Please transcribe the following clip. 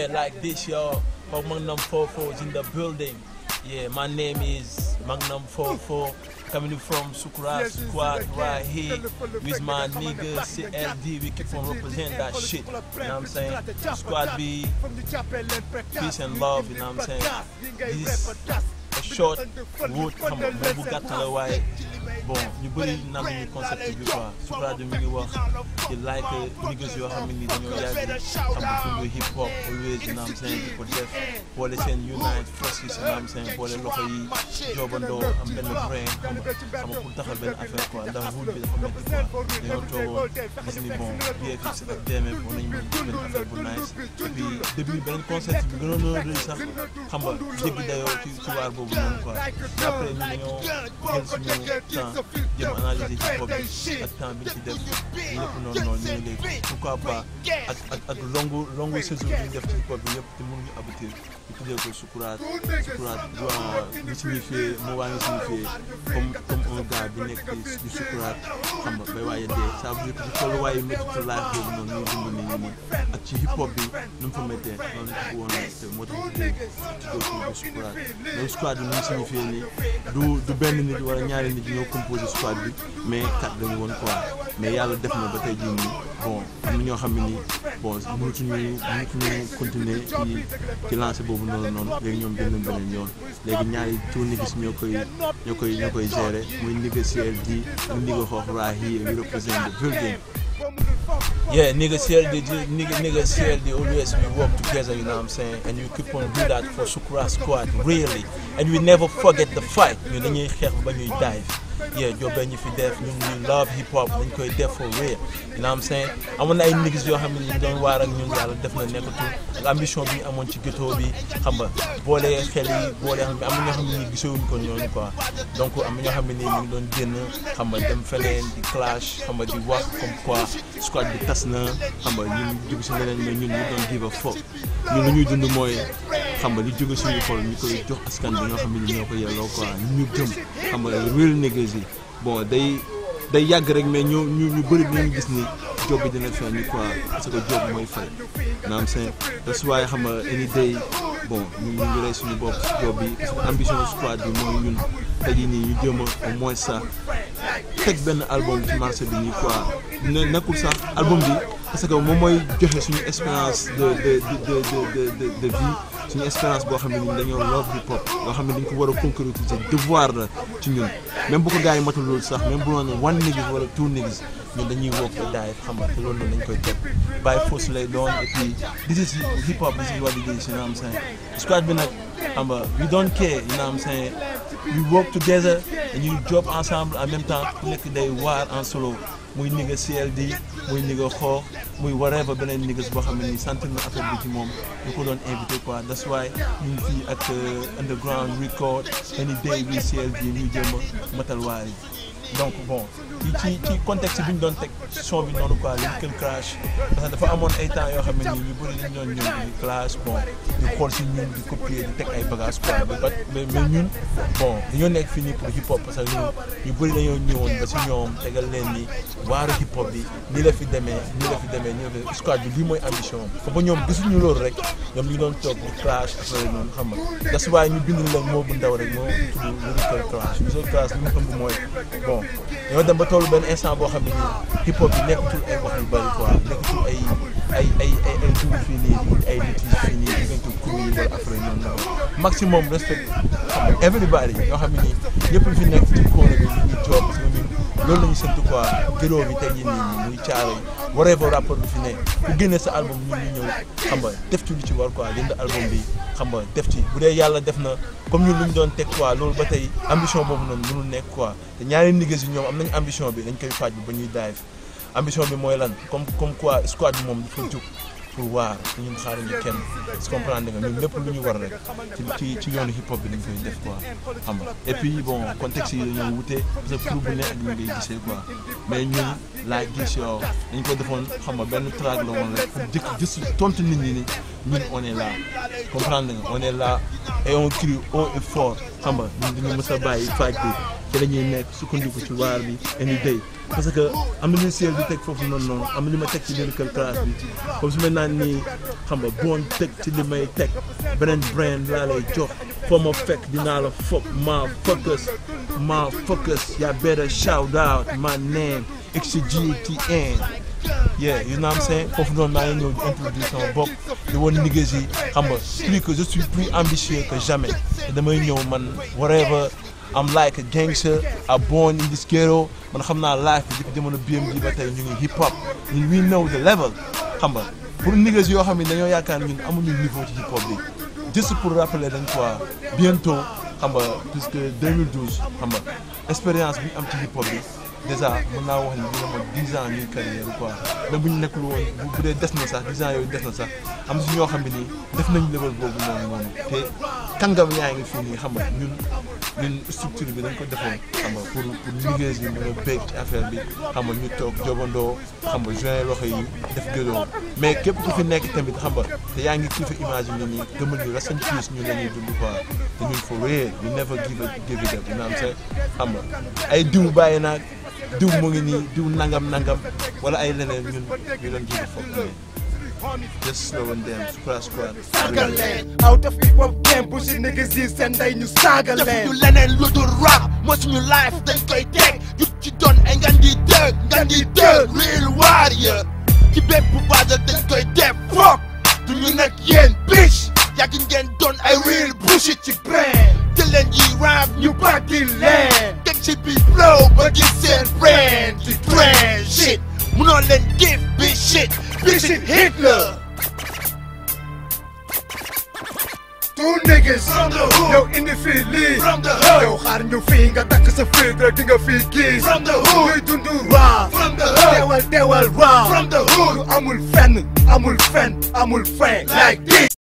Yeah, like this, y'all. For Magnum 44 is in the building. Yeah, my name is Magnum 44. Coming from Sukra Squad right here with my nigga CLD. We keep on representing that shit. You know what I'm saying? Squad B, peace and love. You know what I'm saying? This is a short route xam nga moom bu gàtt la waaye bon ñu bëri naan ñu concept bi quoi Sukra mi ngi wax di like niggas yoo xam ne ni dañoo yàgg xam nga fu muy hip hop always you know what I'm saying di ko def boole seen unite forces you know what I'm saying boole loxo yi joobandoo am benn brain xam nga xam nga pour taxal benn affaire quoi ndax route bi dafa métti quoi dañoo toogoon gis ni bon BFX ak DMF war nañu mën benn affaire bu nice et puis début beneen concept bi gënoon na rëy sax xam nga jéggi dayoo ci ci waar boobu noonu quoi mais après ñu dañoo jël suñu temps jëm analyser hip hop bi ak temps bi ci def lépp noonu noonu ñu ngi léegi pourquoi pas ak ak ak longu longu saison bi ñu def ci hip hop bi yëpp te mënuñu aboutir ñu tuddee ko sukuraat sukuraat li signifié moo waa ngi signifié comme comme un gars bi nekk di sukuraat xam nga bay waaye dee ça veut dire que ci tolluwaayu métti ci live boobu noonu ñuy dund nii nii ak ci hip hop bi nu mu fa méttee noonu la ko woon te moo tax ñu tuddee ko sukuraat mais squad bi nu mu signifié nii du du benn nit wala ñaari nit ñoo composé squad bi mais quatre dañu woon quoi mais yàlla def na ba tey jii nii bon am na ñoo xam ne nii bon mënatuñu mënatuñu continuer ci ci lancé boobu noonu noonu léegi ñoom jël nañ beneen yoon léegi ñaari tour niggas ñoo koy ñoo koy ñoo koy gérer muy nigga CLD ak nigga xoox right here we represent the building Yeah, nigga CLD, nigga, nigga CLD, always we work together, you know what I'm saying? And we keep on do that for Sukra Squad, really. And we never forget the fight. You know, you dive. Yeah, job ñu fi def ñun ñu love hip hop dañ koy def for real you know what I'm saying amoon na ay niggas yoo xam ne ñu doon waar ak ñun yàlla def na nekkatul ak ambition bi ñu amoon ci ghetto bi xam nga boole xel yi boole xam ne am na ñoo xam ne nii gisewuñ ko ñooñu quoi donc am na ñoo xam ne nii ñu ngi doon génn xam nga dem feneen di clash xam nga di wax comme quoi squad bi tas na xam nga ñun dugg si leneen mais ñun ñu doon give a fuck ñun lu ñuy dund mooy xam nga li jóge suñu xol ñu koy jox askan bi nga xam ne ñoo ko yelloo quoi ñu ñu gëm xam nga real niggas yi bon day day yàgg rek mais ñu ñu ñu bëri dinañu gis ni job bi dina feeñ ni quoi parce que job mooy fay naam seen that's why xam nga any day bon ñu ñu ngi rey suñu bopp si job bi parce que ambition squad bi mooy ñun tey jii nii ñu jéem a au moins ça teg benn album ci marché bi nii quoi ne nekkul sax album bi parce que moom mooy joxe suñu expérience de de de de de de vie suñu expérience boo xam ne ni dañoo love hip hop boo xam ne dañ ko war a concrétiser devoir la ci ñun même bu ko gars yi matul loolu sax même bu doon one niggas wala two niggas ñun dañuy wokk ko daay xam nga te loolu noonu dañ koy teg bàyyi fausse lay doon et puis this is hip hop this is what it is you know what I'm saying squad bi nag xam nga we don't care you know what I'm saying we work together dañuy job ensemble en même temps ku nekk day waar en solo muy nigga CLD muy nigga xoox muy whatever beneen niggas boo xam ne nii sentir na affaire bi ci moom ñu ko doon invité quoi that's why ñu ngi fii ak underground record any day bi CLD ñu jéem a matal waar yi donc bon ci ci contexte bi ñu doon teg son bi noonu quoi Lyrical Crash parce que dafa amoon ay temps yoo xam ne nii ñu bëri dañu doon ñëw di clash bon di xool si ñun di copier di teg ay bagages quoi mais mais ñun bon dañoo nekk fii nii pour hip hop parce que ñun ñu bëri dañoo ñëwoon ba si ñoom tegal leen ni waaru hip hop bi nii la fi demee nii la fi demee nii la fi squad bi lii mooy ambition am ba ñoom gisuñu loolu rek ñoom ñu ngi doon toog di clash affaire noonu xam nga das waaye ñu bind la moo bu ndaw rek moo tudd Lyrical Crash Lyrical Crash li mu ëmb mooy bon ñoo dem ba tollu benn instant boo xam ne nii hip hop bi nekkatul ay wax yu bëri quoi nekkatul ay ay ay ay ay dugub fii nii ay litige fii nii diggante kuréel yi wala affaire ñoom ñoom maximum respect xam nga everybody ñoo xam ne nii ñëpp fi nekk ci kóona bi ñu job parce que ñun loolu la ñu sant quoi gëroo bi tey jii nii muy caaro yi waree ba rapport bi fi ne ku génne sa album ñun ñu ñëw xam nga def ci lu ci war quoi jënd album bi xam nga def ci bu dee yàlla def na comme ñun lu ñu doon teg quoi loolu ba tey ambition boobu noonu mënul nekk quoi te ñaari niggas yi ñoom am nañu ambition bi dañ koy faaj bi ba ñuy dive ambition bi mooy lan comme comme quoi squad bi moom dafa jóg pour waar ñun xaaruñu kenn su comprendre nga ñun lépp lu ñu war rek ci ci ci yoonu hip hop bi dañ koy def quoi xam nga et puis bon contexte yi dañoo wute parce que pour bu ne ak ñu ngay gisee quoi mais ñun laa gis yow dañ ko defoon xam nga benn track la woon rek pour jëkk gis tontu nit ñi ni ñun on est là comprendre nga on est là et on crie haut et fort xam nga ñun duñu mës a bàyyi faaj bi te dañuy nekk sukkandiku ci waar bi any day parce que am na lu seel di teg foofu noonu noonu am na li ma teg ci lyrical class bi comme su ma naan nii xam nga boon teg ci li may teg beneen brand laa lay jox foo ma fekk dinaa la foog maa focus maa focus yaa better shout out my name XGTN yeah you know what I'm saying foofu noonu maa ngi ñëw di introduire sama bopp di woon niggas yi xam nga plus que je suis plus ambitieux que jamais te damay ñëw man whatever I'm like a gangster I born in this ghetto man xam naa life bi depuis jamono BMG ba tey ñu ngi hip hop ñun we know the level xam nga pour niggas yoo xam ne dañoo yaakaar ñun amuñu niveau ci hip hop bi juste pour rappeler dañ quoi bientôt xam nga puisque 2012 xam nga expérience bi am ci hip hop bi déjà mën naa wax ni dina ma 10 ans ñuy carrière quoi même bu ñu nekkul woon bu dee des na sax 10 ans yooyu des na sax am si ñoo xam ne nii def nañ level boobu noonu noonu te kàngam yaa ngi fii nii xam nga ñun ñun structure bi dañ ko defoon xam nga pour pour liggéey bi mën a béy ci affaire bi xam nga ñu toog jobandoo xam nga joint loxo yi def gëloo mais képp ku fi nekk tamit xam nga te yaa ngi kii fa image yi nii gëmal ni rest in peace ñun la ñuy dund quoi te ñun for real we never give a give it up you know what I'm saying xam nga ay diw bàyyi naag diw mu ngi nii diw nangam nangam wala ay leneen ñun ñu doon jiitu foofu just slow and damn square square. saaga leen out of hip hop game bu si niggas yi seen ndey ñu saaga def leen ñu leneen lu dul rap moo suñu life dañ koy teg yu ci doon ay ngan di dëgg ngan di dëgg real warrior ci bépp baadal dañ koy def fuck du ñu nag yéen bitch yàgg ngeen doon ay real bullshit ci brain te leen yi rap ñu bàtti leen teg ci bi flow ba gis seen brain ci train shit munoo leen give bi shit bi shit Hitler two niggas From the hood. yow indi fii lii From the hood. yow xaar ñu fii nga takk sa fii di nga fii gis From the hood. ñuy dund rap From the hood. teewal teewal rap From the hood. amul fenn amul fenn amul fin like this